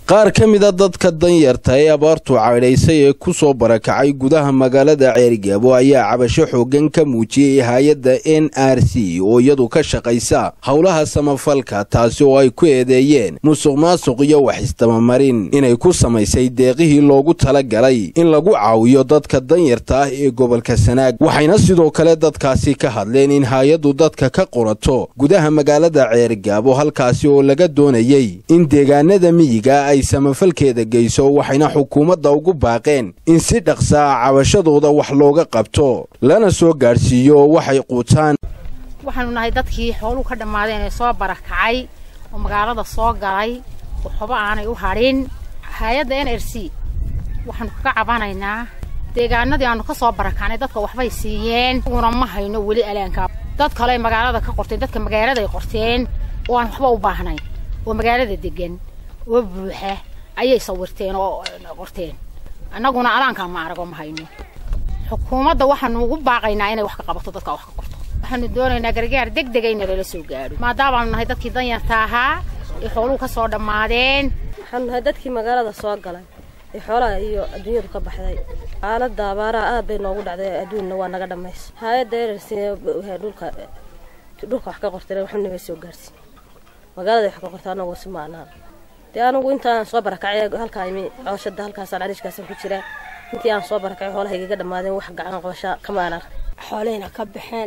qaar ka mida dadka danyarta ee abaartu caydhaysay ee ku soo barakacay gudaha magaalada ceerigaabo ayaa cabasho xooggan ka muujiyey hay-adda n r c oo iyadu ka shaqaysa howlaha samafalka taasi oo ay ku eedeeyeen musuq maasuq iyo wax isdabamarin inay ku samaysay deeqihii loogu talagalay in lagu caawiyo dadka danyarta ah ee gobolka sanaag waxayna sidoo kale dadkaasi ka hadleen in hay-addu dadka ka qorato gudaha magaalada ceerigaabo halkaasi oo laga doonayey in deegaanada miyiga ay samafalkeeda geyso waxayna xukuumadda ugu baaqeen in si dhaqsa ah cabashadooda wax looga qabto lana soo gaadhsiiyo waxay quutaan waxaanu nahay dadkii xooluhu ka dhammaadeen ee soo barakacay oo magaalada soo galay waxba aanay u hadhin hay-adda n r c waxaanu kaga cabanaynaa deegaanadii aanu ka soo barakacnay dadka waxbay siiyeen una ma hayno weli alaanka dad kale magaalada ka qorteen dadka magaaladay qorteen oo aan waxba u baahnayn oo magaalada degan oo buuxa ayay sawirteen oo qorteen annaguna alaankaa ma arago ma hayno xukuumadda waxaanu ugu baaqaynaa inay wax ka qabato dadka wax ka qorto waxaanu doonaynaa gargaar deg dega in lala soo gaadho maadaamaanu nahay dadkii danyarta ahaa ee xooluhu ka soo dhammaadeen waxaanu nahay dadkii magaalada soo galay ee xoolaha iyo adduunyadu ka baxday xaaladda abaaraha aad bay noogu dhacday adduunna waa naga dhammaysa hay-adda erarsi dhulka dhulka wax ka qortay waxu naga soo gaarsiin magaalada wax ka qorta anagu si maanaan dee anigu intaan soo barakacay halkaa imi cooshada halkaasaan cariishkaasan ku jiraa intii aan soo barakacay xoolaha igaga dhammaadeen wax gacan qoosha kama aan ark xooleyna ka baxeen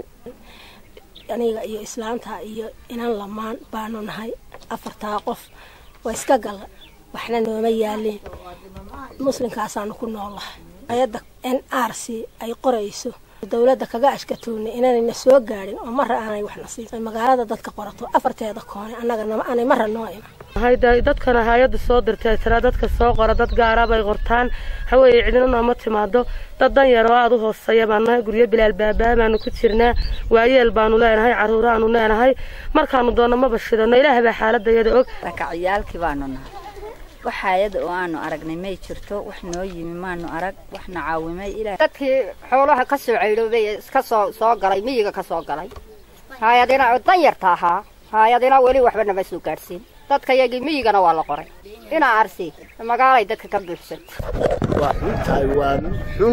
aniga iyo islaanta iyo inan lamaan baanu nahay afartaa qof waa iska galla waxna nooma yaalin muslimkaasaanu ku noolahay ayadda n r c ay qorayso dowladda kaga ashkatoonay inaanayna soo gaadhin oo mara aanay waxna siin magaalada dadka qorato afarteeda koone annaga aanay mara noo iman dadkana hay-adda soo dirtay tiraa dadka soo qora dad gaara bay qortaan haweeye cidina nooma timaado dad danyar oo aada u hooseeya baan nahay guryo bilaal baabaa baanu ku jirnaa waayeel baanu leenahay caruuraanu leenahay markaanu doonno maba shidano ilaah baa xaaladayada og rakaciyaalkii baanu nahay wax hay-ada oo aanu aragnay may jirto wax noo yimi maanu arag waxna caawimay ilaa dadkii xoolaha ka soo ceyloobay iska soo soo galay miyiga ka soo galay haayadina danyarta ahaa haayadina weli waxba nama soo gaadhsiin dadka yagii miyigana waa la qoray inaa arsi magaalay dadka ka buuxsanta waa xun tahay waa mid xun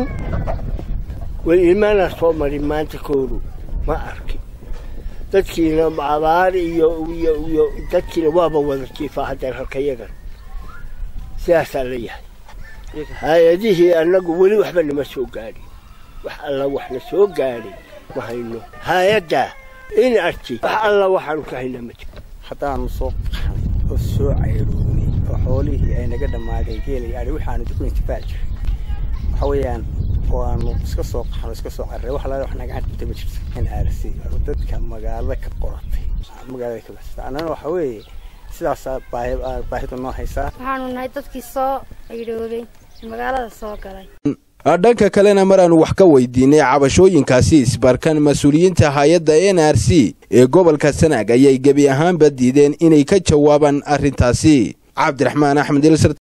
weli imana soo marin maanta kooru ma arkin dadkiina abaar iyo iyo iyo dadkiina waaba wada jiifaa haddeen halka yagan sidaasaa la yahay hay-adihii annagu weli waxba nama soo gaadhin wax alla waxna soo gaadhin ma hayno hay-addaa in arti wax alla waxaanu ka haynaa ma jiro haddaanu soo qaxnay oo soo cayroonay oo xoolihii ay naga dhammaadeen geelay adhi waxaanu ku intifaac jiray waxa weeyaan waanu iska soo qaxno iska soo carray wax laala wax naga hadhintay ma jirto in aarsi oo dadka magaalada ka qoratay magaalada ka baxsata annana waxa weeye sidaasaa baahi baahidu noo haysaa waxaanu nahay dadkii soo cayroobay magaalada soo galay dhanka kalena maraanu wax ka weydiinay cabashooyinkaasi isbarkan mas-uuliyiinta hay-adda n r c ee gobolka sanaag ayay gebi ahaanba diideen inay ka jawaabaan arrintaasi cabdiraxmaan axmed